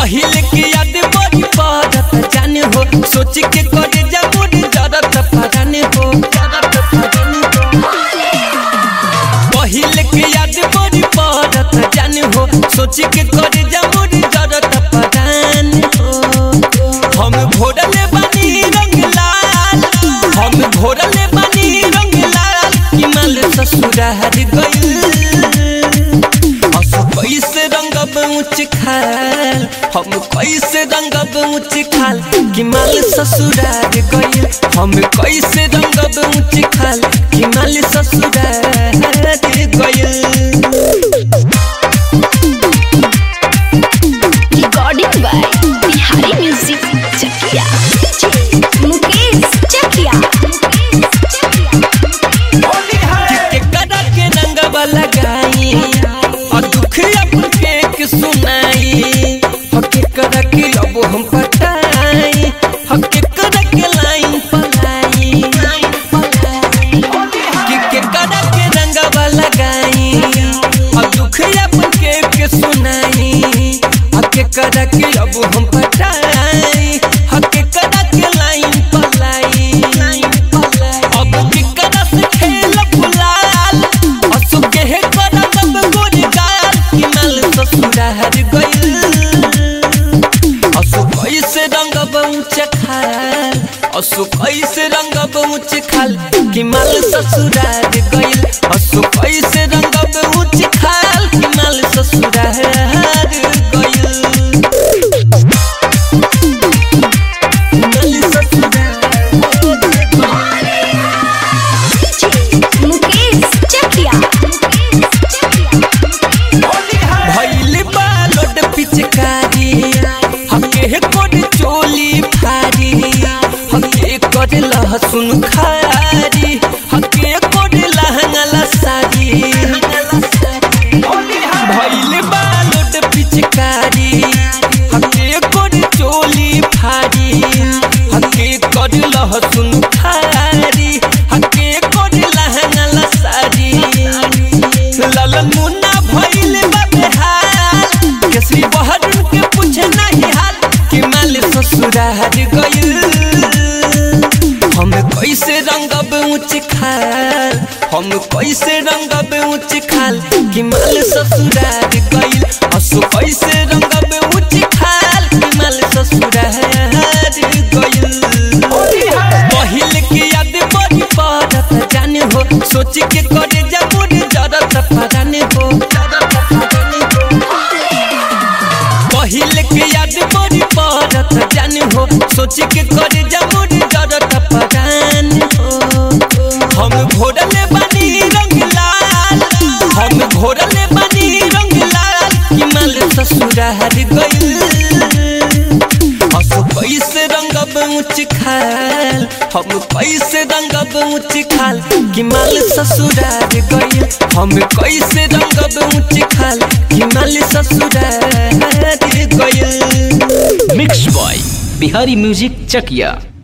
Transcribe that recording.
पहिले के याद बड़ी पड़त जाने हो सोच के करे जा मोर जरत पराने हो पहिले के याद बड़ी पड़त जाने हो सोच के करे जा मोर जरत पराने हो हम घोड़ले बनी रंग लाल हम घोड़ले बनी रंग लाल हिमाल ससुरार गइल असो कैसे रंगब ऊंच खाल हम कैसे रंगब ऊंच खाल हिमाल ससुरार गइल हम कैसे रंगब ऊंच खाल हिमाल ससुरार गइल recording by Bihari music Chakiya Mukesh Chakiya के कदा के रंगवा लगाई और दुख अपन के सुनाई हके कदा के अब हम पटाई हके कदा के लाइन पलाई के के कदा के रंगवा लगाई और दुख अपन के के सुनाई हके कदा के अब हम पटाई हके कदा के लाइन पलाई अब के कदा से खेल गुलाल असु के हे कदा तब गोरी गाल हिमाल ससुरार गइल असु कैसे रंग बउच खाल असु कैसे रंग बउच खाल हिमाल ससुरार गइल असु कैसे रंग बउच खाल हिमाल ससुरार गइल हिमाल ससुरार मुकेश चकिया भइल बालोड पिचकारी हके कोड चोली फारी हके कोड लहसुन खारी हके कोड लहंगला सारी भइल बालोड पिचकारी हके कोड चोली फारी हके कोड लहसुन खारी हके कोड लहंगला सारी ललन मुन्ना भइल बाबे हाल केसरी बहरुन के पूछे नहीं हाल कि माल ससुरार गइल हम कैसे रंगब ऊंच खाल हम कैसे रंगब ऊंच खाल कि माल ससुरार गइल असु कैसे रंगब ऊंच खाल कि माल ससुरार गइल पहिल के याद बड़ी पड़त जाने हो सोच के करे जा मोर जरत पराने हो पहिल के याद बड़ी पड़त जाने हो सोच के करे जा मोर जरत पराने हो हम घोड़ले बनी रंग लाल हम घोड़ले बनी रंग लाल हिमाल ससुरार गइल असो कैसे रंगब ऊंच खाल हम कैसे रंगब ऊंच खाल हिमाल ससुरार गइल हम कैसे रंगब ऊंच खाल हिमाल ससुरार गइल mix by Bihari music Chakiya